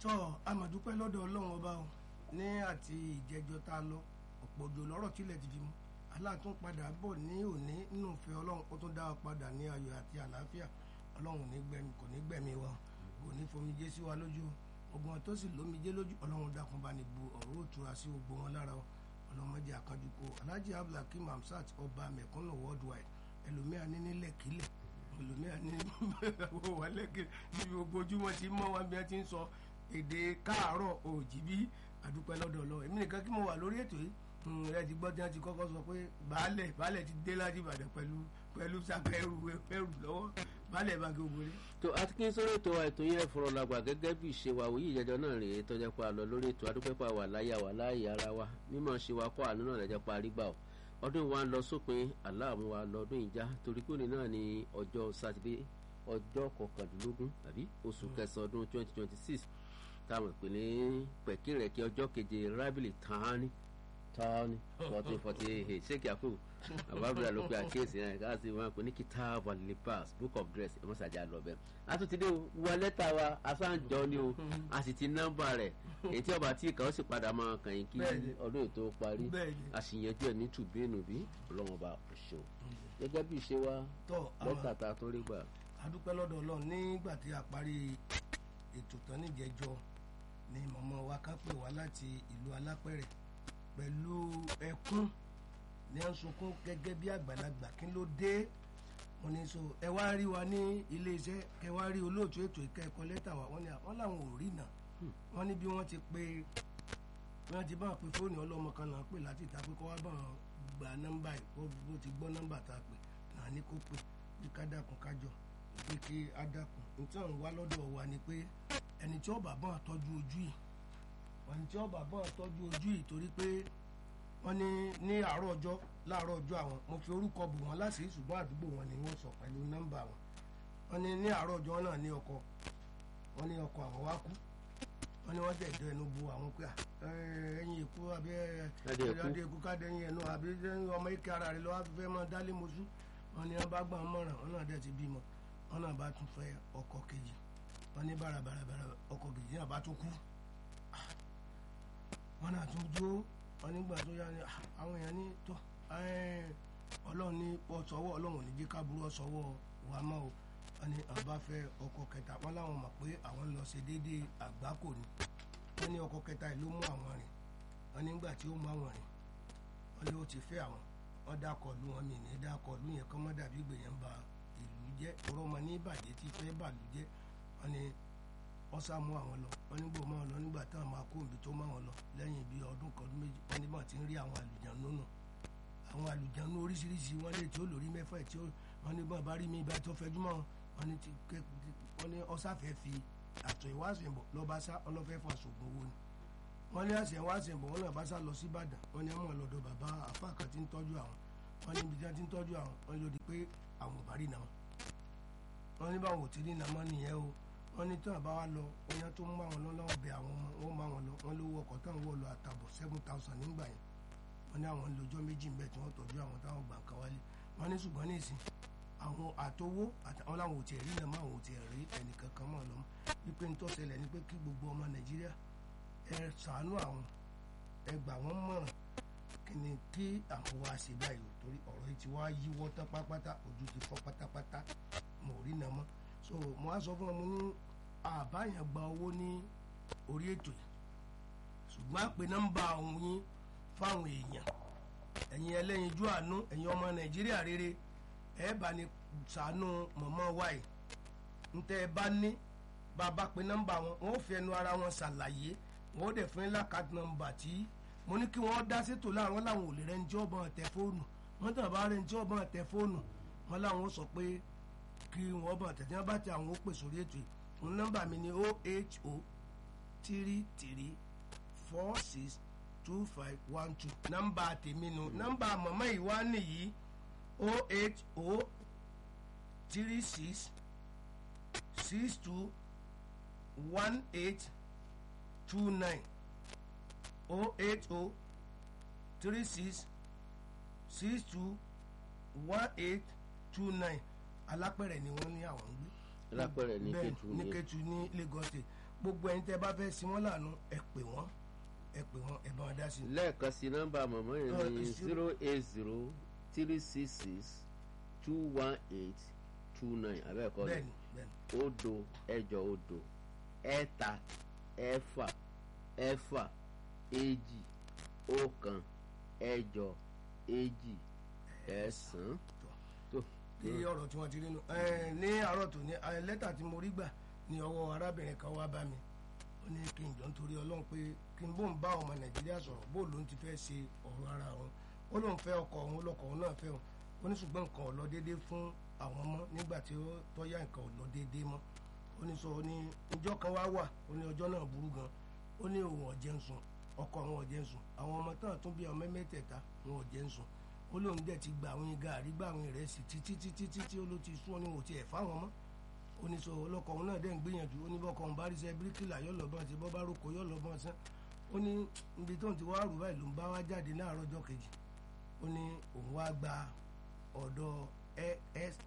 tọ́ amọ̀dúpẹ́ lọ́dọ̀ ọlọ́run ọba o ní àti ìjẹjọ tá a lọ ọ̀pọ̀ òjò lọ́rọ̀ tílẹ̀ ti fi mu aláàtún padà bọ̀ ní òní nínú ìfẹ́ ọlọ́run ó tún dá wa padà ní ayọ̀ àti àlàáfíà ọlọ́run ní gbẹ̀mí kò ní gbẹ̀mí wa kò ní fomijé sí wa lójú ọgbọ́n tó sì lómijé lójú ọlọ́run dákun bá ní bu ọ̀rọ̀ òtura sí gbogbo wọn lára ọlọ́mọdé àkànjú kó alhaji abdulhakeem hamsat ọba mẹ̀kúnnù worldwide ẹlòmíà ní nílẹ̀ kílẹ̀ ẹlòmíà ní wà lẹ́kẹ̀ níbi gbogbo ojúmọ́ ti mọ́ wa bí wọ́n ti ń sọ èdè káàárọ̀ òjìbí àdúpẹ́ lọ́dọ̀ ọlọ́run èmi nìkan kí mo wà lórí ètò yìí ẹ ti gbọ́ tí wọ́n ti kọ́kọ́ sọ pé baálẹ̀ baálẹ̀ ti dé láti ìbàdàn pẹ̀lú pẹ̀lú saka ẹrù ẹrù lọ́wọ́ baálẹ̀ bá gbogbo rẹ̀. tó atkin sórí ètò ètò yẹn fọ̀rọ̀ làgbà gẹ́gẹ́ bí ìṣe wa òyì ìjẹjọ náà rèé tọ́jà pa lọ lórí ètò adúpẹ́pà wà láyà wà láàyè ara wa mímọ̀ ṣe wa kọ́ àánú náà lẹ́jọ́ pa àrígbà o ọdún wa ń lọ sópin aláàmú wa lọ́dún ìjà torí pé òní náà ni ọjọ́ sátidé ọjọ́ kọkàndínlógún tàbí oṣù kẹsàn-án ọdún twenty twenty six táwọn ìpínlẹ̀ pẹ̀kìrẹ̀kì ọjọ́ keje rábìlì tán tọ́ni fourteen forty eight ṣéèkì àkókò àbábíra ló pe àkíyèsí náà ká sì wọn pè ní kitab al-libas book of dress ẹ mọ́sàájà lọ bẹ́ẹ̀. a tún ti dé wọ lẹ́tà wa asáǹjọ ni o a sì ti nọ́mbà rẹ̀ èyí tí ọba tí ìkàwé sì padà máa kàn yín kí ọdún ètò parí a sì yanjú ẹ̀ ní tùbínú bí ọlọ́run bá ṣe o. gẹ́gẹ́ bí ìṣe wa lẹ́tà ta tó rí gbà. a dúpẹ́ lọ́dọ̀ ọlọ́run nígbà tí a parí ètò tán níjẹjọ ni mọ̀mọ́ wa ká pè wá láti ìlú alápẹ̀rẹ̀ pẹ̀lú ẹkún ní à ń sunkún gẹ́gẹ́ bí àgbàlagbà kí ló dé wọ́n ní so ẹ wá rí wa ní iléeṣẹ́ ẹ wá rí olóòtú ètò ìkẹ́kọ̀ọ́ lẹ́tà wa wọ́n ní wọ́n làwọn ò rí náà wọ́n ní bí wọ́n ti pé wọ́n ti bá wọn pe fóònù ọlọ́mọ kan náà pè láti ìta pé kó wá bá wọn gba nọ́mbà yìí bó ti gbọ́ nọ́mbà tá a pè náà ní kó pè bí ká dákun kájọ bí kí á dákun nítorí àwọn wá lọ́dọ̀ wa ni pé ẹni tí ó bá bọ́n tọ́jú ojú yìí wọ́n ní tí ó bá bọ́n tọ́jú ojú yìí torí pé wọ́n ní ní àárọ̀ ọjọ́ láàárọ̀ ọjọ́ àwọn mo fi orúkọ bù wọ́n láti ṣùgbọ́n àdúgbò wọn ni wọ́n sọ pẹ̀lú nọ́mbà wọn wọ́n ní ní àárọ̀ ọjọ́ náà ní ọkọ wọ́n ní ọkọ àwọn wá kú wọ́n ní wọ́n tẹ̀dọ̀ ẹnu bu àwọn pé ẹyin èkó àbí ẹdẹ èkó káde ẹyin ẹnu àbí ọmọ ike ara rẹ lọ́wọ́ fẹ́ mọ́ dálé mọ́sú wọ́n ní wọ́n bá gbọ́n mọ́ràn wọ́n náà dẹ̀ ti bímọ wọ́n náà bá tún fẹ́ ọkọ kejì wọ́n ní bàràbàràbàrà ọkọ kejì náà bá tún kú wọ́n náà tún jó wọ́n nígbà tó yá ni àwọn èèyàn ní tó ọlọ́run ní ọ̀sọ́wọ́ ọlọ́run ò ní jẹ́ kábúrú ọ̀sọ́wọ́ wa mọ́ o wọ́n ní àwọn bá fẹ́ ọkọ kẹta wọ́n láwọn mọ̀ pé àwọn lọ ṣe déédéé àgbákò ni wọ́n ní ọkọ kẹta yìí ló mú àwọn rìn wọ́n nígbà tí ó mú àwọn rìn wọ́n ló ti fẹ́ àwọn wọ́n dákọ̀ lu wọn mi ní dákọ̀ lu yẹn kọ́ mọ́ dàbí gbèyàn ba ìlú jẹ́ ọ̀rọ̀ ní ìbàjẹ́ tí fẹ́ bàlú jẹ́ wọ́n ní wọ́n sá mú àwọn lọ wọ́n nígbò mọ́ wọn lọ nígbà táwọn máa kó ibi tó mọ́ wọn lọ lẹ́yìn bíi ọdún kan ọdún méjì wọ́n ní bọ́n ti ń rí àwọn àlùjánu nù àwọn àlùjánu oríṣiríṣi wọ́n lè tí ó lórí mẹ́fà tí wọ́n ní bọ́n bá rí mi ibà tó fẹjú mọ́ wọn ní wọ́n ní ọ̀sáfẹ́ fi àtọ̀ ìwáṣẹ̀bọ̀ lọ́ba sá ọlọ́fẹ́ fún aṣògùn owó ni wọ́n ní àṣẹ ìwáṣẹ̀bọ̀ wọn náà bá sá lọ sí Ìbàdàn wọ́n ní àwọn ọlọ́dọ̀ bàbá àfa kan ti ń tọ́jú àwọn wọ́n ní ibi tí wọ́n ti ń tọ́jú àwọn wọ́n lòdì pé àwọn ò bá rí nàmọ́ wọ́n ní báwọn ò ti rí nàmọ́ nìyẹn o wọ́n ní tí wọ́n bá wá lọ oyan tó ń bá wọn lọ lọ́wọ́ bẹ àwọn ọmọ wọn bá wọn lọ wọ́n lówó ọkọ̀ táwọn wọ̀ lọ àtàbọ̀ seven thousand nígbà yẹn wọ́n ní àwọn lọ́jọ́ méjì ń bẹ tí wọ́n tọ́jú àwọn táwọn gbà kan wálé wọ́n ní ṣùgbọ́n ní ìsìn àwọn àtowó àtàwọn làwọn ò tiẹ̀ rí náà àwọn ò tiẹ̀ rí ẹnìkan kan mọ́ lọ́mọ wípé ní tó ṣẹlẹ̀ ni pé kí gbogbo ọmọ Nàìjíríà ẹ ṣàánú àwọn ẹ gbà wọ́n mọ̀ràn kí ni kí àwọn wá ṣe báyìí torí ọ̀rọ̀ yìí ti wá yíwọ́ tán pátápátá ojú ti fọ́ pátápátá mo rí náà mọ́ so mo á sọ fún ọmọ ní àbáyàn gba owó ní orí ètò yìí ṣùgbọ́n àpè nọ́mbà ọ̀hún yín fáwọn èèyàn ẹ̀yin ẹlẹ́yinjú àánú ẹ̀yin ọmọ nàìjíríà rere ẹ̀ bá ní ṣàánú mọ̀mọ́ wáyé ntẹ́ ẹ bá ní bàbá pé nọ́mbà wọn wọn ò fi ẹnu ara wọn ṣàlàyé wọn ò dẹ̀ fún yín lákàtí nọ́mbà tí mo ní kí wọ́n dá sétò láàrin wọn làwọn ò lè rẹ́ ní tí ọ̀bọ̀n tẹ fóònù wọ́n tàn bá rẹ́ ní tí ọ̀bọ̀n tẹ fóònù wọn làwọn sọ pé kí wọ́n bọ̀ tẹ̀tẹ̀ wọn bá ti àwọn ó pè sórí ètò yìí fún nọ́mbà mi ní oh eight oh three three four six two five one two nọ́mbà tèmi nu nọ́mbà mọ̀mọ́ yìí wá nìyí oh eight oh three six six two one eight two nine oh eight oh three six six two one eight two nine alápẹ̀rẹ̀ ni wọ́n ní àwọn ń gbé alápẹ̀rẹ̀ ní bẹ́ẹ̀ Kétu ní ní Kétu ní Lagos state gbogbo ẹ̀yin tẹ́ bá fẹ́ sí wọn lànà ẹ pè wọ́n ẹ pè wọ́n ẹ bá wọn dá sí i. lẹ́ẹ̀kan sí nọ́mbà mọ̀mọ́ yẹn Uh, ní it's zero eight zero three six six two one eight two nine abẹ́ẹ̀kọ́ bẹ́ẹ̀ni bẹ́ẹ̀ni òdo ẹ̀jọ òdo ẹ̀ta ẹ̀fà ẹ̀fà èjì ọ̀kan ẹ̀jọ èjì ẹ̀sán tó kí ọ̀rọ̀ tí wọ́n ti rí nu ẹ̀, ní àárọ̀ tó ní ẹ̀, lẹ́tà tí mo rí gbà ní ọwọ́ arábìnrin kan wá bá mi ó ní kí n jọ nítorí ọlọ́run pé kí n bó ń bá ọmọ nàìjíríà sọ̀rọ̀ bó ló ń ti fẹ́ ṣe ọ̀rọ̀ ara òun ó lóun fẹ́ ọkọ òun lọkọ òun náà fẹ́ òun ó ní ṣùgbọ́n nǹkan ò lọ déédéé fún àwọn ọmọ nígbà tí ó tọ́yà nǹkan ò lọ déédéé mọ́ ó ní sọ ó ní ìjọ kan wá wà ó ní ọjọ́ náà burú gan ó ní òun ọ̀jẹ̀ ń sùn ọkọ òun ọ̀jẹ̀ ń sùn àwọn ọmọ tán tún bí ọmọ mẹ́tẹ̀ẹ̀ta òun ọ̀jẹ̀ ń sùn ó lóun dẹ̀ ti gba àwọn gàrí gba àwọn ìrẹsì títí títí títí ó ló ti sún ọ ní wò tiẹ̀ fáwọn mọ́ oníṣọ ọlọ́kọ̀ òun náà dẹ̀ ń gbìyànjú ó ní bọ́kọ̀ òun bá rí sẹ́ bíríkìlà yọ̀ lọ́bọ̀n àti bọ́ bá roko yọ̀ lọ́bọ̀n sán ó ní ibi tó ń ti wá rù báyìí ló ń bá wá jáde láàárọ̀ ọjọ́ kejì ó ní òun wá gba ọ̀dọ̀ ex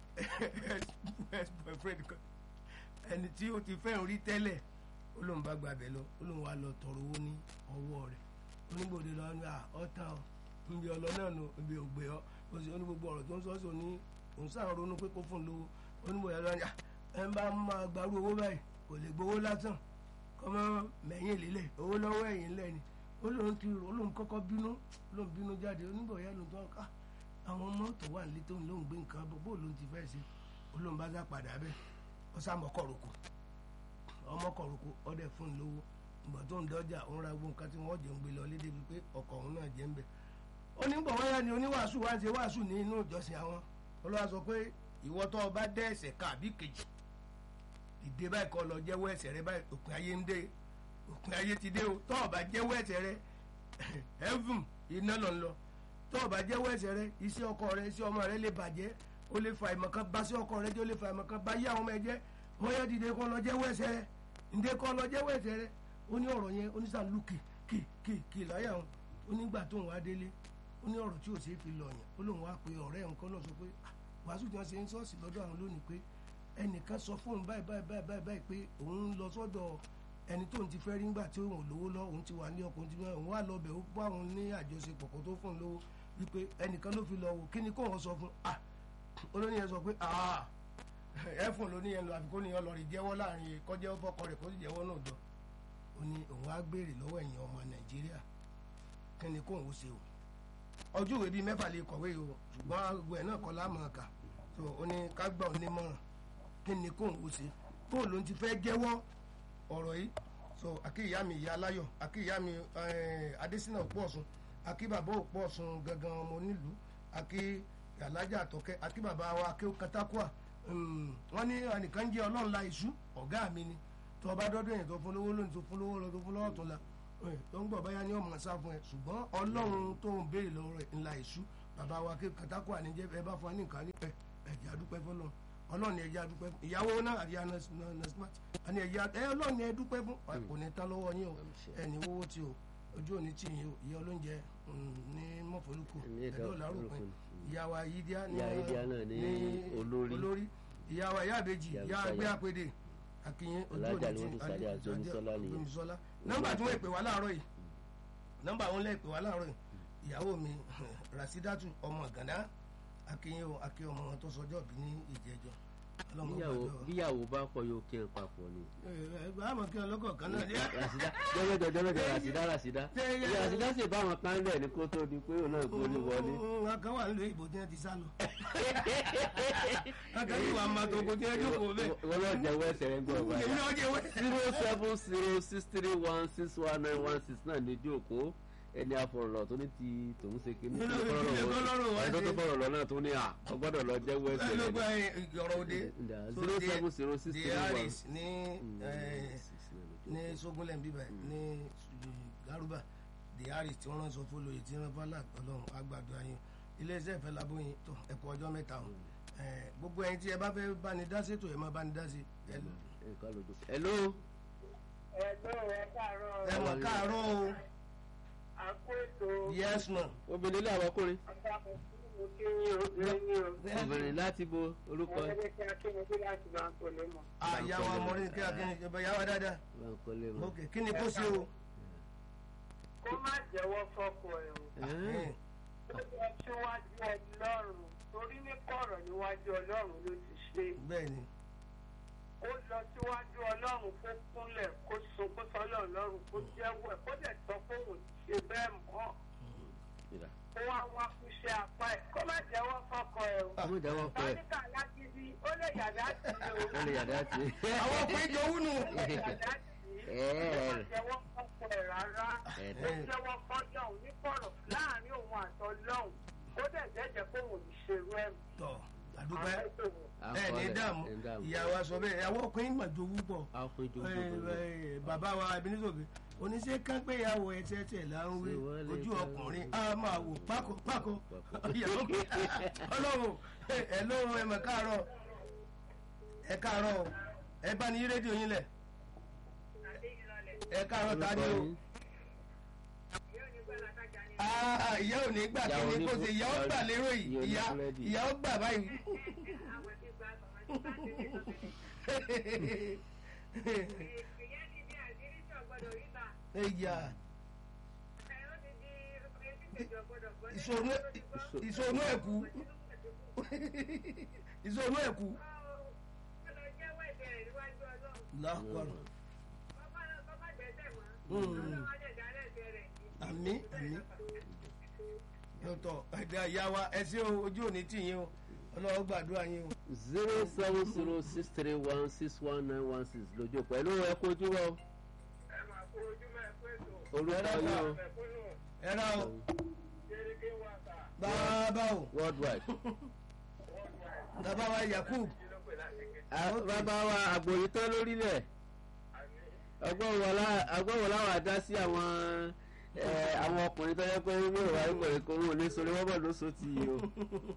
boyfriend kan ẹni tí ó ti fẹ́ rí tẹ́lẹ̀ ó lóun bá gba abẹ lọ ó lóun wá lọ tọrọ owó ní ọwọ́ rẹ̀ onígbòde lọ ní ọ̀tàn ọ̀ níbi ọlọ náà nù níbi ògbé ọ ó sì ó ní gbogbo ọ̀rọ̀ tó ń sọ sí òní òun sáà ronú pé kó fún un lówó onígbòde lọ ní à ẹ ń bá máa gbarú owó báyìí kò lè gbowó lásán kọ́mọ mẹ́yìn lílẹ̀ owó lọ́wọ́ ẹ̀yìn lẹ́ni ó lóun ti rò ó lóun kọ́kọ́ bínú lóun bínú jáde onígbòde ló tó ká àwọn mọ́tò wà nílé tóun lóun gbé nǹkan bó bó lóun ti fẹ́ ṣe ó lóun bá sá padà bẹ́ẹ̀ ó sá mọ́kọ̀rọ̀kọ̀ ọmọkọ̀rọ̀kọ̀ ọdẹ fún un lówó ìgbà tó ń dọ́jà òun ra gbogbo nǹkan tí wọ́n jẹ́ ń gbé lọ lédè bíi pé ọkọ̀ òun náà jẹ́ ń bẹ̀ onígbọ̀ wáyà ni oníwàásù wá ń ṣe wàásù ní inú ìjọsìn àwọn olúwa sọ pé ìwọ tó o bá dẹ́ ẹ̀ṣẹ̀ kan àbí kejì ìdè báyìí kọ́ lọ jẹ́wọ́ ẹ̀ṣẹ̀ rẹ báyìí òpin ayé ń dé òpin ayé ti dé o tó o bá jẹ́wọ́ ẹ̀ṣẹ̀ rẹ heaven iná lọ ń lọ tó o bá jẹ́wọ́ ẹ̀ṣẹ̀ rẹ iṣẹ́ ọkọ rẹ iṣẹ́ ọmọ rẹ lè bàjẹ́ o lè fa ìmọ̀ kan bá sí ọkọ rẹ jẹ́ o lè fa ìmọ̀ kan bá yí àwọn ọmọ ẹ jẹ́ wọ́n yẹ dìde kọ́ lọ jẹ́wọ́ ẹ̀ṣẹ̀ rẹ ǹdẹ́ kọ́ lọ jẹ́wọ́ ẹ̀ṣẹ̀ rẹ ó ní ọ̀rọ̀ yẹn oníṣàlù kì kì kì kì láyà wọn ó nígbà tó ń wá délé ó ní ọ̀rọ̀ tí ò ṣeé fi lọ yẹn ó lóun wá pe ọ̀rẹ́ ẹ̀ nǹkan náà sọ pé "Ah, wàásù tí wọ́n ṣe ń sọ́ọ̀sì lọ́dọ̀ àwọn lónìí pé ẹnìkan sọ fóun báyìí báyìí báyìí báyìí báyìí pé òun ń lọ sọ́dọ̀ ẹni tó ń ti fẹ́ rí ńgbà tí òun ò lówó lọ òun ti wà ní ọkùnrin tí òun wà lọ́bẹ̀ ó bá òun ní àjọṣepọ̀ kó tó fún un lówó wípé ẹnìkan ló fi lọ wò kí ni kó wọn sọ fún ah olóyìn yẹn sọ pé ah ẹ fún olóyìn yẹn lọ àfikún ni ọlọ́rin jẹ́wọ́ láàrin kọjá fọkọ rẹ̀ kó sì jẹ́wọ́ náà jọ ó ní òun á béèrè lọ́wọ́ ẹ̀yin ọmọ nàìjíríà kí ni kóun ó ṣe o ọjọ́ ìwé bíi mẹ́fà lè kọ̀wé o ṣùgbọ́n àgbo ẹ̀ náà kọ́ láàmú ọ̀kà tó o ní ká gbà ọ́ nímọ̀ràn kí ni kóun ó ṣe bóun ló ń ti fẹ́ jẹ́wọ́ ọ̀rọ̀ yìí so àkíyá mi ìyá aláyọ̀ àkíyá mi eh, adésínà òpó ọ̀sùn àkí bàbá òpó ọ̀sùn gangan ọmọ onílùú àkí alájà àtọ̀kẹ́ àkí bàbá wa àkí katakua Mm, wọ́n ní ẹnìkan jẹ́ ọlọ́run la ìṣú ọ̀gá mi ni tó o bá dọ́dọ̀ yẹn tó fún lówó lónìí tó fún lówó lọ tó fún lọ́wọ́ tó la ẹ̀, tó ń gbọ̀ báyà ní ọmọ sá fún ẹ ṣùgbọ́n ọlọ́run tó ń béèrè lọ́wọ́ rẹ̀ ńlá ìṣú bàbá wa kí katakú àníjẹ́ ẹ bá fún wa ní nǹkan ní ẹ ẹ̀jẹ̀ àdúpẹ́ fún ọlọ́run ọlọ́run ni ẹ̀jẹ̀ àdúpẹ́ fún ìyàwó náà àti anasmat àni ẹ̀jẹ̀ ẹ ọlọ́run ni ẹ dúpẹ́ fún kò ní tán lọ́wọ́ yín o ẹni wọ́wọ́ tí o ojú òní tì yín o ìyá olóúnjẹ mm, ní mọ̀fọ́lùkù Ní ẹ̀dá ẹ̀dọ́ làárọ̀ pẹ́ Olókun. ìyá wa yídíá ní Ìyá Yídíá náà ní olórí. olórí ìyá wa ìyá àbèjì Ìyá ìyá Bùsáyà. àgbẹ̀ àpèdè akínyìn ojú Alájà òní ni wọ́n ti sáré àti Omiṣọ́lá nìyẹn. Omiṣọ́lá nọ́mbà tí wọ́n pè wá láàárọ̀ yìí nọ́mbà wọn lè pè wá láàárọ̀ yìí ìyàwó mi Rasidatu ọmọ Gàdá akínyìn o akínyìn ọmọ wọn tó sọjọ́ bí ní ìjẹjọ ọlọ́mọ bíyàwó gbàdúrà. bíyàwó bá kọ yóò kí n papọ̀ ni. ẹ ẹ bá àmọ́ kí ọlọ́kọ̀ kan náà ní. rasida jọlọjọ jọlọjọ rasida rasida Ṣé yẹ- ìyá rasida sì bá wọn kan lẹ ní kó tó di pé òun náà gbóni wọlé. wọn kan wà nílùú ìbò tí wọn ti sá lọ. wọn kan yìí wà máa tó kó tí wọn jókòó bẹ́ẹ̀. wọ́n lọ jẹ́wọ́ ẹsẹ̀ rẹ̀ gbọ́ èmi ọ̀gbà. náà jẹ́ wẹ́. zero seven zero six three one six one nine one six náà ní ojú òkú ẹni afọ̀rọ̀lọ̀ tó ní ti tòun ṣe kí ní Nínú ìdílé tó lọ́rùn wá ẹni tó ṣe. fọ̀rọ̀ lọ náà tó ní à ọgbọ́dọ̀ lọ jẹ́wọ́ ẹsẹ̀ ló rẹ̀ gba ọ̀rọ̀ òde. So, zero the- seven zero six the three one. Harris ní eh, ní Sógúnlẹ̀ bíbá ní Garuba the Harris tí wọ́n rán sọ fólóye tí wọ́n fálà ọlọ́run àgbàdo ayé iléeṣẹ́ ìfẹ́ labóyin tó ẹ̀kọ́ ọjọ́ mẹ́ta o Eh, gbogbo ẹ̀yin tí ẹ bá fẹ́ bá ní dá sí ètò ẹ̀ máa bá ní dá sí ẹ hello ẹ̀gbọ́n rẹ̀ káàárọ̀ ẹ mọ̀ káàárọ̀ o àkó ètò yes ma obìnrin ilé àwọn ọkùnrin àpapọ̀ fún mo kí yín obìnrin ní o. obìnrin láti bo orúkọ Mo ní kí akínyẹ̀bí láti máa ń kó lé mọ̀. àyà wa mọ ní kí akíní ìbá yà wá dáadáa bankole mọ. ok kí ni kó ṣe o. Kó má jẹ́wọ́ fọ́kọ ẹ̀ o. Ẹ́ẹ̀, Ó yẹ síwájú Ọlọ́run torí ní kọ̀rọ̀ níwájú Ọlọ́run ló ti ṣe. bẹ́ẹ̀ ni Ó lọ síwájú Ọlọ́run kó kúnlẹ̀ kó sunkún sọ́lọ̀ Ọlọ́run kó jẹ́wọ́ ẹ̀ kó dẹ̀ sọ pé òun ti ṣe bẹ́ẹ̀ mọ́. ìrà. Kó wá wá fún iṣẹ́ apá ẹ̀ kó má jẹ́wọ́ fọ́kọ ẹ̀ o. ọmọ ìjà wọn pẹ Tọ́níkà lágídí ó lè yàrá sí i o. ó lè yàrá ti. àwọn ọkùnrin jọ wúnú. Yàrá sí i. Ó má jẹ́wọ́ fọ́kọ ẹ̀ rárá. Ẹ̀ẹ́dẹ̀. ó jẹ́wọ́ fọ́jọ́ òun ní kọ̀rọ̀ láàrin òun àtọ́lọ́hùn ó dẹ̀ jẹ́jẹ́ pé òun ò ní ṣerú ẹ̀ mọ́. tọ àdúpẹ́ Àwọn ètò wọn. ẹ ní dààmú ẹ̀ ní dààmú. ìyàwó aṣọ bẹ́ẹ̀ àwọn ọkùnrin mà jowú pọ̀ àwọn ìjọ Ẹ, gbogbo rẹ. ẹ, bàbá wa Ebenezer oníṣẹ́ kánpéyàwó ẹ̀tẹ̀ẹ̀tẹ̀ là ń wí Ṣé wọ́n lè ojú ká- ọkùnrin á máa wò pákó pákó ìyàwó mi ọlọ́run ẹ lóhun ẹ mọ̀ káàárọ̀ ẹ káàárọ̀ ẹ bá ní rédíò yín lẹ̀ ẹ káàárọ̀ ta ni o Ah, ìyá ò ní gbà kí ni kó ṣe ìyá ó gbà lérò yìí ìyá ìyá ó gbà báyìí. ẹ̀yà ìṣòro ìṣòro ẹ̀kú ìṣòro ẹ̀kú lápárọ̀ àmì àmì dọ́tọ̀ ẹ̀dá ìyá wa ẹ ṣé o ojú òní tì yín o ọlọ́wọ́ gbàdúrà yín o. zero seven zero six three one six one nine one six lójú pẹ̀lú ẹ kojú wọ ẹ máa kó ojúmọ́ ẹ pé tó. orúkọ yín o mẹ̀kúnnù ẹ ra o kéréké wà tà bàbá o worldwide. bàbá wa Yakub kí ló pè láti ké. Ah, bàbá wa àgbòyí tán lórílẹ̀ ọgbọ́n wo láwọn àdá sí àwọn eh, àwọn ọkùnrin tó yẹ pé ní ìwà ìkọ̀rẹ́ kò wọ́n lé sórí wọ́n bọ̀ ló so ti yìí o.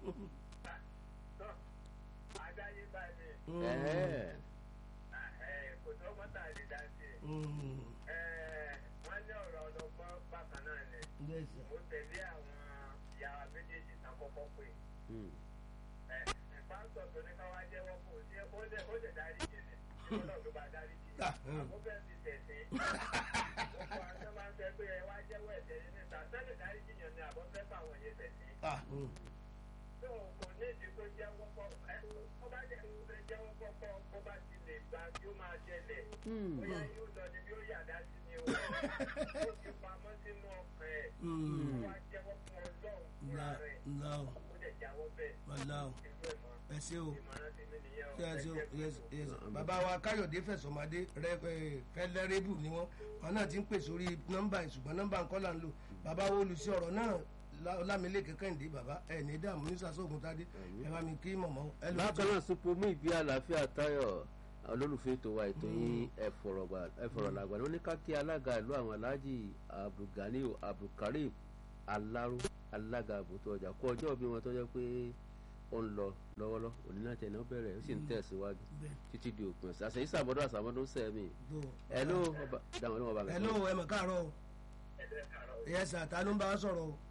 adáyé báyìí Mm, Ẹ̀ẹ́. kò tó mọ́tà lè dá sí i. mm, wọ́n ní ọ̀rọ̀ ọlọ́gbọ́n bákan náà ni yes, sir. mo tẹ̀lé àwọn ìyàwó méjèèjì tán kọ́kọ́ pé Hmm. pásítọ̀ tó ní ká wá jẹ́wọ́ kò sí ó lè ó lè dárí jì ní ìfọ̀nà tó bá dárí jì ní Ah, mm. àkókò ti tẹ̀sí gbogbo àwọn tó máa ń sọ pé ẹ wá jẹ́wọ́ ẹ̀jẹ̀ yìí níta sẹ́lẹ̀ dárí jì yàn ní àbọ̀ fẹ́ fáwọn yẹn tẹ̀sí Ah, mm. tó kò ní ìdí kó jẹ́wọ́ kọ́ ẹ kó bá jẹ́ kó fẹ́ jẹ́wọ́ kọ́kọ́ kó bá ti lè gba tí ó máa jẹlẹ̀ Hmm. bóyá yóò lọ ní bí ó yàdá sí ni o ó ti pamọ́ sínú ọkàn ẹ̀ Mm. ó wá jẹ́wọ́ fún ọlọ́run fúnra Ńlá rẹ̀ ńlá o ó dẹ̀ jáwọ́ bẹ́ẹ̀ ńlá o irú ẹ̀ mọ́ ẹ ṣé o ìmọ̀ràn tèmi nìyẹn o ṣé ẹ ẹ ṣé o jẹ́ yes kó- yes bàbá wa Káyọ̀dé Fẹ̀sọ̀mádé rẹ fẹlẹ́rẹ́bù ni wọ́n wọn náà ti ń pè sórí nọ́mbà yìí ṣùgbọ́n nọ́mbà ńkọ́ là ń lò bàbá wo olùsí ọ̀rọ̀ náà Lámilékè Kẹ́hìndé bàbá ẹ̀ ní dààmú ní sàṣọ́gun tádé ẹ bá mi kí mọ̀mọ́ ẹ lórí bákan náà supomi ìbí àlàáfíà táyọ̀ olólùfẹ́ ètò wa ètò yín ẹ̀fọ̀rọ̀làgbà ló ní ká kí alága ìlú àwọn aláàjì abdulganiu abdulkareem alaro alága àbùtù ọjà kó ọjọ́ bí wọn tó jẹ́ pé ó ń lọ lọ́wọ́lọ́ òní náà tẹ̀lé ó bẹ̀rẹ̀ ó sì ń tẹ̀síwájú bẹ́ẹ̀ títí di òpin ọ̀sẹ̀ àṣẹ ìsàmọ́dún àṣàmọ́dún sẹ́mi tó ẹ ló dáwọn ní wọn bá mi. ẹ ló ẹ mọ̀ káàárọ̀ o ẹ sà ta ló ń bá a sọ̀rọ̀ o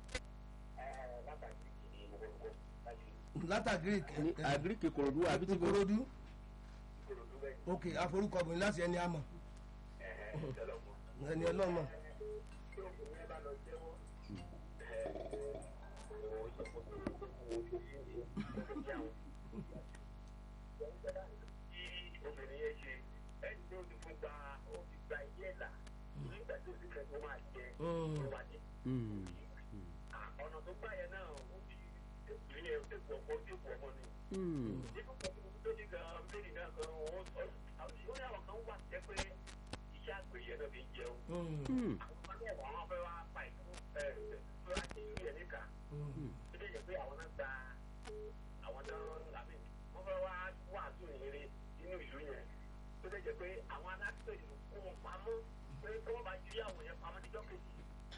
látàgírí ní àgíríkì kòròdú àbí tí kò Ìkòròdú ok àforúkọbìnrin láti ẹni àmọ̀ ẹni ọlọ́mọ obìnrin yẹn ṣe ẹni tó ti fún gba ó ti gba ilé ẹ̀là nígbà tó ti fẹ́ tó máa jẹ Mm. ó wà ní ọ̀nà tó gbà yẹn náà ó fi èkùn yẹn èkùn ọkọ èkùn ọmọ ni. nínú kan tó ní gan méjì náà gan ó sọ àwọn ó ní àwọn kan wà jẹ́ pé iṣẹ́ àgbẹ̀ yẹn náà fi jẹun. Mm, àwọn kan náà wọ́n fẹ́ wá pa ìlú ẹ̀ tó láti ìlú yẹn níkà. mm, ó lè jẹ́ pé àwọn náà gba àwọn náà àmì wọ́n fẹ́ wá wàásù ìrere nínú ìlú yẹn. tó lè jẹ́ pé àwọn aláṣẹ ìlú kó wọn pamọ́ pé kí wọ́n bá jí àwọn yẹn pamọ́ níjọ́ kejì.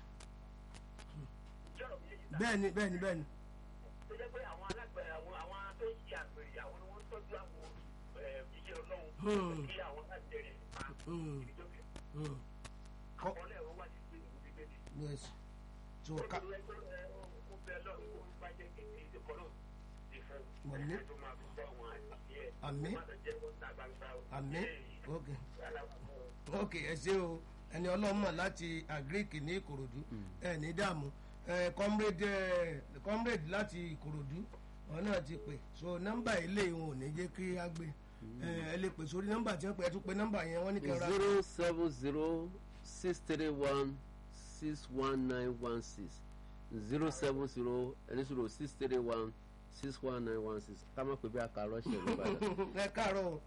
ìjọba mi yé yìí sá bẹ́ẹ̀ni bẹ́ẹ̀ni bẹ́ẹ̀ni tó jẹ́ pé àwọn alágbẹ̀ àwọn àwọn tó ń ṣe àgbèrè àwọn ni wọ́n ń tọ́jú àwọn ẹ̀, iṣẹ́ Hmm. ọlọ́run kí àwọn alágbèrè pa Mm, ìjọba mm, kọ́ ọlẹ́ ẹ̀rọ wà ní ìlú bíbélì. yes so ó ká ti rẹ pé ẹ, ó bẹ lọ́run kó bá jẹ́ kékeré ìdíkọ́ náà ti fún Wọlé. ẹ̀ tó máa fi gbọ́ àwọn àti ẹ̀ Àmín. má lọ jẹ́ kó ta gbangba o. Àmín. Eléyìí, ok alákòókò ok ẹ ṣe o ẹni ọlọ́mọ láti agric ní ìkòròdú ẹ ní dààmú ẹ comrade ẹ comrade láti ìkòròdú wọn náà ti pè so nọ́mbà ilé wọn ò ní jẹ́ kí á gbé ẹ ẹ lè pè sórí nọ́mbà tí wọ́n pè ẹ tún pè nọ́mbà yẹn wọ́n ní kẹrẹ zero seven zero six three one six one nine one six zero seven zero ẹni sọ̀rọ̀ six three one six one nine one six ká má pè bí àkàrọ̀ ṣe ló bá dà. ẹ káàárọ̀ o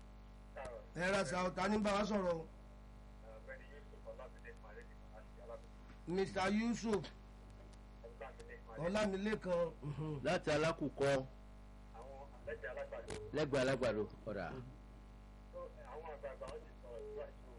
ẹ ra sa ọ̀tá ní bá wa sọ̀rọ̀ o ọ̀gbẹ́ni Yusuf Ọlámídé Màlẹ́ ní àti alábòsí Mr Yusuf Ọlámídé Màlẹ́ Ọlámilékan mhm. láti alákùkọ àwọn lẹ́jẹ̀ alágbàdo lẹ́gbẹ̀ẹ́ alágbàdo ọ̀dà tó àwọn àgbààgbà wọn ti sọ̀rọ̀ síwájú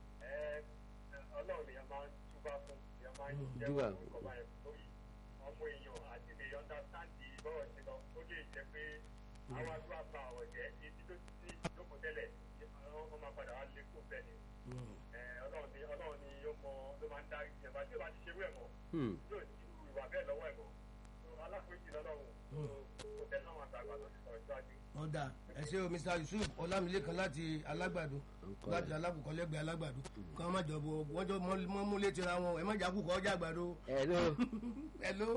ẹ ọlọ́run ni a máa ń túbá fún a máa ń jẹ́ Túbà. fún ọba yẹn lórí ọmọ èèyàn àti lè understandi bọ́ọ̀ sí lọ ó lè jẹ́ pé àwọn àdúrà bá ọ̀rọ̀ jẹ́ ibi tó ti jókòó tẹ́lẹ̀ ọmọ máa padà wá lé kó bẹ́ẹ̀ ni ẹ ọlọ́run ni ọlọ́run ni ó mọ ló máa ń darí ìjẹba tí ó bá ti ṣerú ẹ̀ mọ́ Hmm. yóò ti ru ìwà bẹ́ẹ̀ lọ́wọ́ ẹ̀ mọ́ tó aláforíjì lọ́lọ́run tó kò tẹ́ láwọn àgbààgbà tó ti sọ̀rọ̀ síwájú. ọ̀dà ẹ ṣe o Mr Yusuf Ọlámilékan láti alágbàdo Ǹkọ́ láti ẹ̀. alákùkọ lẹ́gbẹ̀ẹ́ alágbàdo kí wọ́n má jọ bo wọ́n jọ mọ́ mú létí ra wọn ẹ má jà kúkọ ọjà àgbàdo hello hello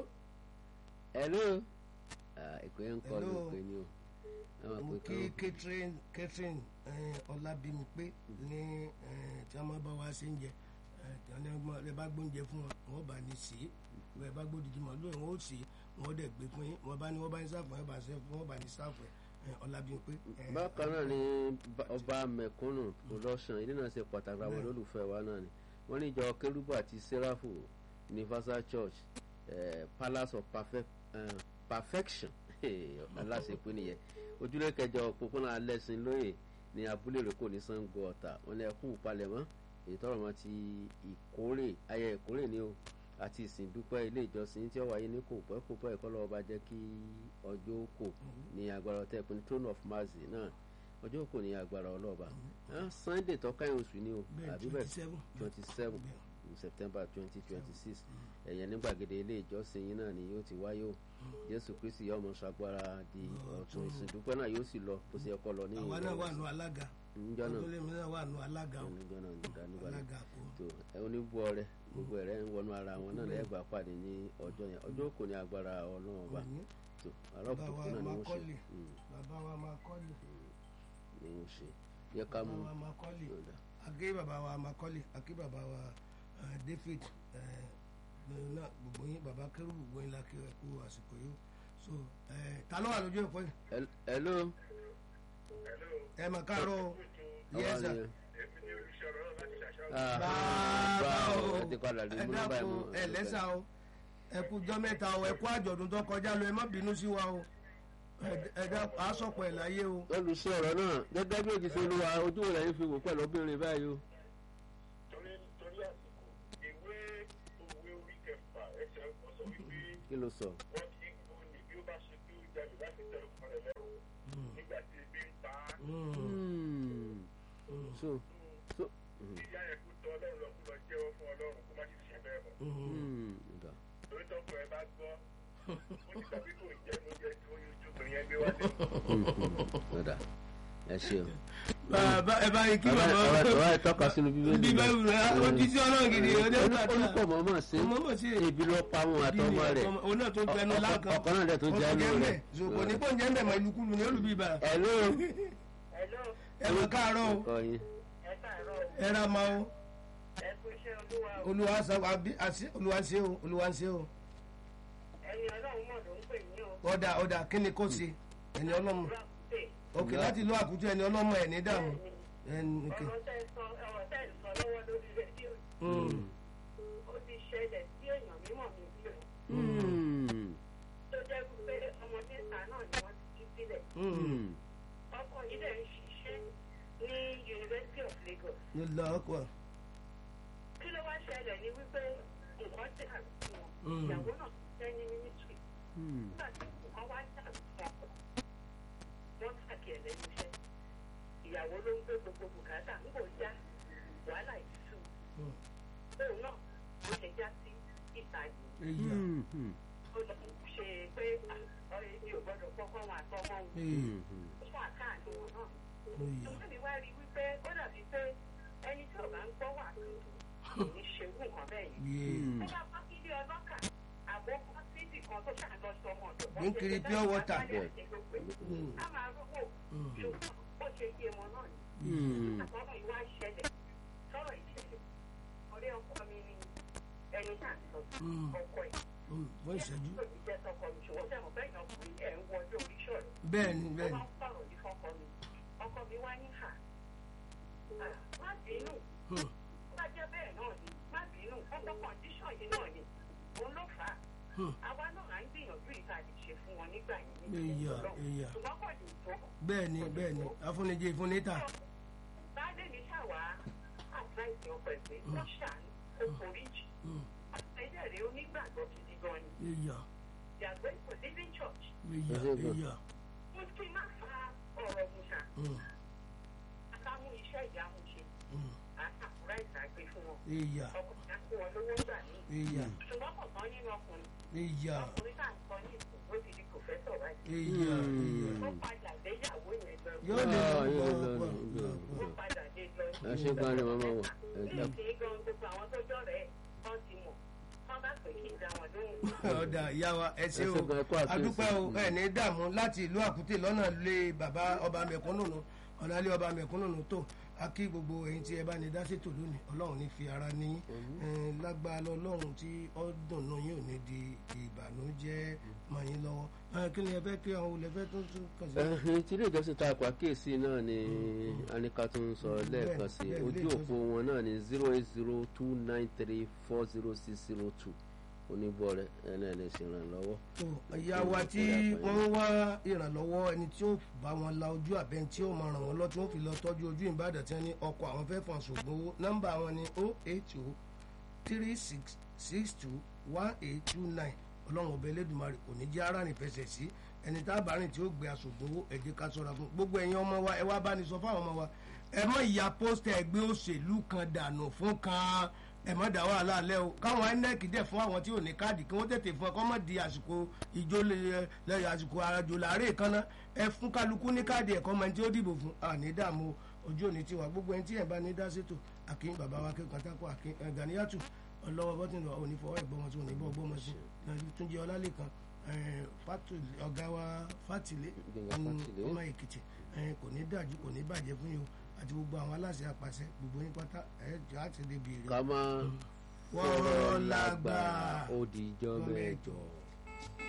hello ah ìpè ń kọ́ ló Hello. pè ní o àwọn mo pè kí kàn Catherine Catherine eh, Ọlábímpé ní eh, tí wọ́n máa bá wa ṣe ń jẹ eh, tí wọ́n ní ọgbọ́n ẹ bá gbóúnjẹ fún wọn wọ́n bá ní sí i ẹ bá gbódìdí mọ́ lóyún wọn ó sì wọ́n dẹ̀ gbé fún yín wọ́n bá ní wọ́n bá ní sáfù ẹ bá ṣe fún wọ́n bá ní sáfù ẹ Ọlábímpé. eh, bákan náà ni ba- ọba mẹ̀kúnnù production ilé náà ṣe pàtàkì àwọn olólùfẹ́ wa náà ni wọ́n ní ìjọ kérúbù àti sẹ́ráfù universal church eh, palace of perfect, eh, perfection aláṣepé nìyẹn ojúlé kẹjọ òpópónà alẹ́sìn lóye ní abúlé rẹ̀ kò ní Ṣàngó Ọ̀tà wọn lè kú palẹ̀mọ́ èyí tọrọ mọ́ ti ìkórè ayẹyẹ ìkórè ni o àti ìsìn dúpẹ́ ilé ìjọsìn tí ó wáyé ní kò pẹ́ kò pẹ́ ìkọlọ́ ọba jẹ́ kí ọjọ́ kò ní agbára ọtẹ́ ìpínlẹ̀ throne of mercy náà ọjọ́ kò ní agbára ọlọ́ọ̀ba Ah, sunday tọ́káyọ̀ oṣù ni o bẹ́ẹ̀ àbí bẹ́ẹ̀ 27 twenty seven september twenty twenty six ẹ̀yẹ ní gbàgede ilé ìjọsìn yín náà ni yóò ti wáyé o jésù kristi yóò mọ ṣagbára di ọ̀tún ìsìn dúpẹ́ náà yóò sì lọ bó ṣe yẹ kó lọ ní àwa náà wà nù alága níjọ́ náà ọdúnlẹ̀mí náà wà nù alága o níjọ́ náà nígbà nígbà náà alága kò tó ẹ oníbọ̀ rẹ gbogbo ẹ̀rẹ́ ń wọnú ara wọn náà lẹ́gbàá pàdé ní ọjọ́ yẹn ọjọ́ kò ní agbára ọlọ́run ọba ní tó àárọ̀ bàbá wa kùtùkù náà ni máa wọ́n ṣe kọ́lé Mm, bàbá wa máa kọ́lé ni wọ́n ṣe yẹ ká mú bàbá wa máa kọ́lé yọ̀ǹda. àgé bàbá wa máa kọ́lé àgé bàbá wa eh, David eh, náà gbogbo yín bàbá kẹrù gbogbo yín la kí ẹ kú àsìkò yìí o so eh, ta ló wà lójú ẹ̀kọ́ yìí Hel- hello ẹ mà káàárọ̀ o yes sir. àwọn àníyàn. èmi ní olùṣọ́rọ̀ náà láti ṣàṣàrò. Ah, bàbá bá o o ẹ ti padà lè ẹ mú nọ́mbà ẹ̀ mú dákun ẹ lẹ́sà o ẹ kú jọ́ mẹ́ta o ẹ kú àjọ̀dún tó kọjá lọ ẹ má bínú sí wa o ẹ- ẹ dákun à á sọ̀pọ̀ ẹ̀ láyé o. olùsọ ọ̀rọ̀ náà gẹ́gẹ́ bí òjì ṣe olúwa ojú rẹ̀ ń fi wò pẹ̀lú obìnrin báyìí o. torí torí àsìkò ìwé òwe orí kẹfà ẹsẹ̀ ọkọ̀ sọ wípé kí ló sọ. wọ́n kì í kú ní bí ó bá ṣe kí ó jalè láti tẹ ọkọ rẹ̀ lẹ́rù nígbà tí ebi ń pa á. Hmm. so so hmm. kí ìyá yẹn kú tọ ọlọ́run lọ kú lọ jẹ́wọ́ fún ọlọ́run kó má sì ṣe bẹ́ẹ̀ mọ́. Hmm. Nga. torí tọkọ ẹ bá gbọ́ ó ti tàbí kò jẹ́ ló jẹ́ tó yóò jókòó yẹn gbé wálé. Hmm, hmm. Ọ̀dà ẹ ṣeun. bàbá ẹ bá yẹ kí bàbá bàbá bàbá bàbá ìtọ́ka sínú bíbélì. bí bá wù rẹ ojú sí ọlọ́run gidi ọdẹ olùkọ́ mọ̀ọ́mọ̀ sí mọ̀ọ́mọ̀ sí ebi ló pa àwọn àtọmọ rẹ̀ òun náà tó gbẹnu Ọkọ- lákan ọkọ náà dẹ̀ tó jẹ́ ẹnu rẹ̀. zòkò ní pọ́ńjẹ́ ń bẹ̀ mọ́ ìlúkulù ní olùbíbà hello. Hello, ẹ mọ̀ káàárọ̀ o ọkọ yín. ẹ káàárọ̀ ẹ ra ma o ẹ kú iṣẹ́ olúwa o. olúwa sọ àbí àṣẹ olúwa ń ṣe o olúwa ń ṣe o ẹni ọlọ́run mọ̀ ló ń pè yín o. ọ̀dà ọ̀dà kí ni kò sí ẹni ọlọ́mọ òkè láti lọ àkútú ẹni ọlọ́mọ ẹ̀ ní dààmú ẹni òkè. ọ̀rọ̀ tẹ́ ẹ sọ ọ̀rọ̀ tẹ́ ẹ sọ lọ́wọ́ lórí rédíò Mm. ó ti ṣẹlẹ̀ sí èèyàn mímọ̀ mi bí o. Hmm. tó jẹ́ pé ọmọ mẹ́ta náà ni wọ́n ti jí sílẹ̀. Mm. Hmm. ọkọ yìí dẹ̀ ń ṣiṣẹ́ ní University of Lagos. ló lọ ọkọ kí ló wá ṣẹlẹ̀ ní wípé nǹkan tí a ti wọn Mm. ìyàwó náà ṣiṣẹ́ ní mínísírì Hmm. nígbà tí nǹkan wá jà fún ọkọ wọ́n tàkì ẹ̀ lẹ́nu iṣẹ́ ìyàwó ló ń gbé gbogbo bùkátà ń kò já wàhálà ìtú Mm. òun náà ló ṣe já sí ìta yìí èyí Hmm. Hmm. ó Ee, ṣàkáàní wọn náà Ìyá. tòun mi wá rí i wípé ó dàbí pé ẹni tí ò bá ń gbọ́ wà kò ní ṣe irú nǹkan bẹ́ẹ̀ yẹn Yé. tó bá bá kí ilé ọlọ́kà àbọ̀ bá síbì kan tó ṣàlọ sọmọ ọ̀dọ̀ Ní kiri pure water. Mm. a máa rówó Mm. ṣùgbọ́n ó ṣe yé wọn náà ni Hmm. àtọ́rọ̀ ìwà ìṣẹ̀lẹ̀ sọ̀rọ̀ ìṣẹ̀lẹ̀ ọ̀rẹ́ ọkọ mi ni ẹni náà sọ Mm. ọkọ ẹ̀ Mm, fún ìṣẹ́jú. tó ti jẹ́ sọkọ mi ṣùgbọ́n sẹ́wọ̀n bẹ́ẹ̀ yàn ọkùnrin ẹ̀ ń wọlé oríṣọ̀rọ̀ bẹ́ẹ̀ ni ó bẹ́ẹ̀ ni máa ń sọ̀rọ̀ ní fọ́kọ mi ọkọ mi wá ní hà Ah, má bínú Hmm. bá jẹ́ bẹ́ẹ̀ náà ni má bínú ọkọ kọ̀ǹdíṣọ̀n yìí náà ni òun ló fà á Hmm. àwa náà à ń gbìyànjú ìta lè ṣe fún wọn nígbà yìí ní Ìyà, ìṣẹ̀lẹ̀ ìyà. ṣùgbọ́n kò lè tó bẹ́ẹ̀ ni bẹ́ẹ̀ ni afúnijẹ ìfúnníta baálé mi ṣàwá àtúráìsì ọkọ ẹgbẹ́ wọ́n ṣàánú ó foríjì Mm, àtẹ̀jẹ̀rẹ̀ onígbàgbọ́ gidi gan ni ìyà ìyàgbẹ́ kò living church ìyà Ẹ ṣé gan. ìyà mo ti má fa ọ̀rọ̀ musa Mm, àtàmú iṣẹ́ ìyàmú ṣe mm, àtàkùrá ìtàgbé fún wọn ìyà ọkùnrin àti wọn lówó gbà ní ìyà ṣùgbọ́n kọ̀ọ̀kan nínú ọkùnrin ìyà ọkùnrin tá à ń sọ ní ìsìn ó ti di pòfẹ́sọ̀ báyìí ìyà Mm. ìyà ó padà léyàwó yẹn lọ yóò lè Ah, lọ yóò pọ̀ lọ, pọ̀ yóò pọ̀ ó padà lé lọ ẹ ṣe gan ni màmá wọ ẹ ní dákun. ìsìn gan gbogbo àwọn tó jọ rẹ̀ wọ́n ti mọ̀ wọ́n bá pè kí n dá wọn lóhùn. ọ̀dà ìyá wa ẹ ṣe Ẹ o ṣé gan, ẹ kú àkíyèsí. adúpẹ́ o ẹ ní dààmú láti ìlú àkútè lọ́nà lé bàbá ọba mẹ̀kúnnù nù ọ̀nà lé ọba mẹ̀kúnnù nù tó a kí gbogbo ẹ̀yin tí ẹ bá ní dá ṣètò lónìí ọlọ́run ní fi ara ní yín lágbára ọlọ́run tí ó dùnnú yín ò ní di ìbànújẹ́ mọ́ yín lọ́wọ́ Ẹ, kí ni ẹ fẹ́ kí àwọn olè fẹ́ tó tún kàn sí. ẹhìn tí ilé ìjọsìn tá a kọ àkíyèsí náà ni anika tó ń sọ lẹ́ẹ̀kan sí bẹ́ẹ̀, ojú ilé òpó wọn náà ni zero eight zero two nine three four zero six zero two oníbọ̀ rẹ̀ ẹni ẹ̀ lè ṣèrànlọ́wọ́. tó ìyá wa tí wọ́n ń wá ìrànlọ́wọ́ ẹni tí ó bá wọn la ojú àbẹ́ tí ó máa ràn wọ́n lọ tí wọ́n fi lọ tọ́jú ojú ìbàdàn tí wọ́n ní ọkọ̀ àwọn fẹ́ fọ́n ṣògbọ́n owó nọ́mbà wọn ni o eight o three six six two one eight two nine ọlọ́run ọbẹ̀ elédùnmarè kò ní jẹ́ ara rìn fẹsẹ̀ sí ẹni tá a bá rìn tí ó gbé aṣògbọ́n owó ẹ jẹ́ ká ṣọ́ra fún gbogbo ẹ̀yin ọmọ wa ẹ wá bá ní sọ fáwọn ọmọ wa ẹ mọ ìyá pósítà ẹgbẹ́ òṣèlú kan dànù fún kan ẹ mọ dá wàhálà alẹ́ o káwọn inec dẹ̀ fún àwọn tí ò ní káàdì kí wọ́n tètè fún ẹ kọ́ mọ̀ di àsìkò ìjó lè- lẹ́yìn àsìkò àjò làárẹ̀ kan náà ẹ fún kálukú ní káàdì ẹ̀kọ́ mọ ẹni tí ó dìbò fún àní dààmú ojú òní tiwa gbogbo ẹni tí ẹ̀ bá ní dá sétò àkín bàbá wa kí pátákó àkín ẹ̀ Gàníyàtù ọlọ́wọ́ bọ́tìnì òní fọwọ́ ẹ̀gbọ́n wọn tí ò ní bọ́ ọgbọ́n wọn sí túnjẹ ọlálẹ́kan ọ̀gá wa fátìlé Gbẹ̀ngà Fátìlé. ọmọ èkìtì ẹ̀, kò ní dájú kò ní bàjẹ́ fún yín o àti gbogbo àwọn aláṣẹ àpàṣẹ gbogbo yín pátá ẹ̀ jẹ́ àti débi èrè ká má wọ́n lágbà ó di ijọ́ ọmọ mẹ́jọ. ẹ̀jọ̀.